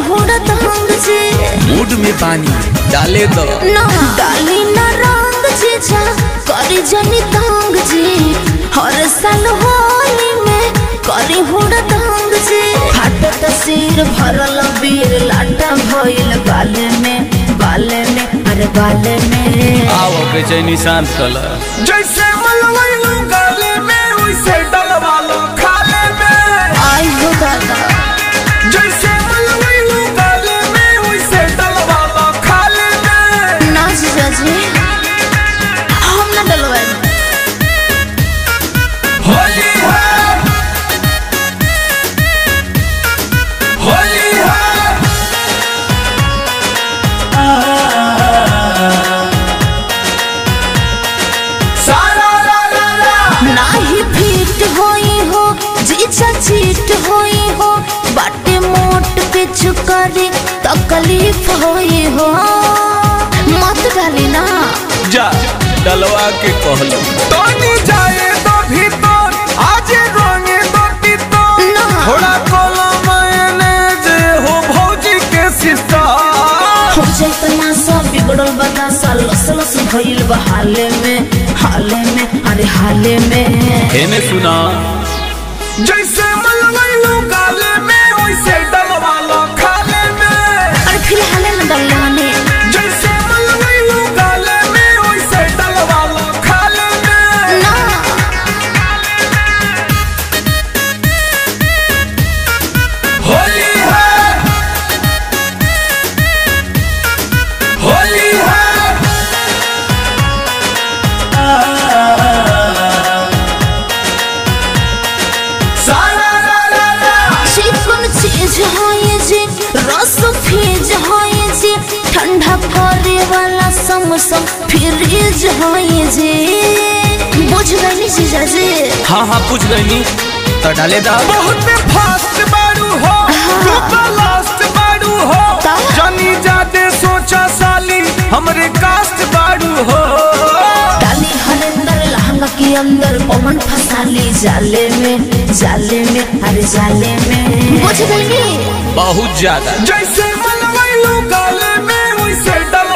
हुड़त हंग जी मूड में पानी डाले दो ना डाली ना रंग जी जा करी जनी तंग जी हर साल होली में करी हुड़त हंग जी फाटत सिर भरल बीर लाटा भइल बाले में बाले में अरे बाले में आओ बेचैनी शांत कला जैसे मलवैलू गाले में वैसे डलवा लो खाले में आई हो दादा जैसे मलवैलू गाले में वैसे डलवा लो खाले में ना जीजा जी हम ना डलवाए होली है होली है सारा ला ला ला नाही फिट होई हो जीजा चीट होई हो बाटे मोट पे चुकरी तकलीफ होई हो मत डाली ना जा डलवा के कहलो तोनी जाए तो भीतर आज रोंगे दो भीतर ना। थोड़ा कोला मैंने जे हो भौजी के सिस्टर हो जाइत ना सब बिगड़ल बता सा लस लस भइल बा हाले में हाले में अरे हाले में हेने सुना जैसे मलवैलू गाले में वैसे डलवा लो खाले में अरे फिर हाले में डल लाने जैसे मलवैलू गाले में वैसे डलवा लो खाले में ना होली है होली है सारा ला ला ला चिकन चीज होई जी रस फीज होई जी ठंडा करे वाला समसम फ्रिज होई जी बुझ गई जीजा जी हाँ हाँ पूछ गई तो डाले दा बहुत फास्ट बारू हो तू तो लास्ट बारू हो ता? जानी जाते सोचा साली हमरे कास्ट बारू हो डाली हरेंदर लहंगा के अंदर पवन फसाली जाले में जाले में अरे जाले में बुझ गई बहुत ज्यादा जैसे मनवैलू गाले में वैसे डल